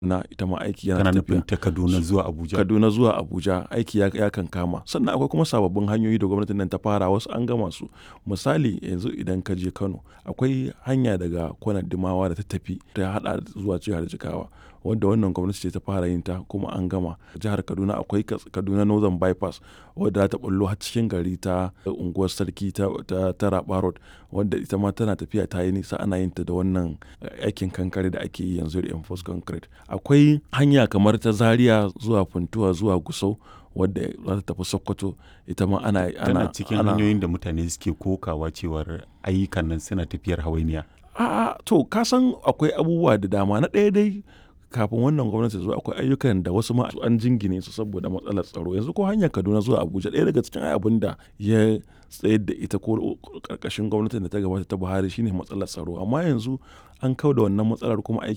na ita ma aiki yana kana tafiya nufin ta kaduna zuwa abuja kaduna zuwa abuja aiki ya, ya kan kama sannan akwai kuma sababbin hanyoyi da gwamnatin nan ta fara wasu an gama su misali yanzu idan ka je kano akwai hanya daga kwanar dimawa da ta tafi ta hada zuwa jihar jigawa wanda wannan gwamnati ce ta fara yin ta kuma an gama jihar kaduna akwai Kas- kaduna northern bypass wadda ta bullo har cikin gari ta unguwar sarki ta, ta, ta Raba road wanda ita ma tana tafiya ta yi nisa ana yin ta da wannan eh, aikin kankare da ake yi yanzu reinforced concrete akwai hanya kamar ta zaria zuwa funtuwa zuwa gusau wadda za ta tafi sokoto ita ma ana tana ana cikin ana- hanyoyin da mutane suke kokawa cewar ayyukan nan suna tafiyar hawainiya A'a to ka san akwai abubuwa da dama na ɗaya dai kafin wannan gwamnati zuwa akwai ayyukan da wasu ma an jingine su saboda matsalar tsaro yanzu ko hanyar Kaduna zuwa Abuja ɗaya daga cikin abin da ya tsayar da ita ko karkashin gwamnatin da ta gabata ta Buhari shine matsalar tsaro amma yanzu an kau da wannan matsalar kuma aiki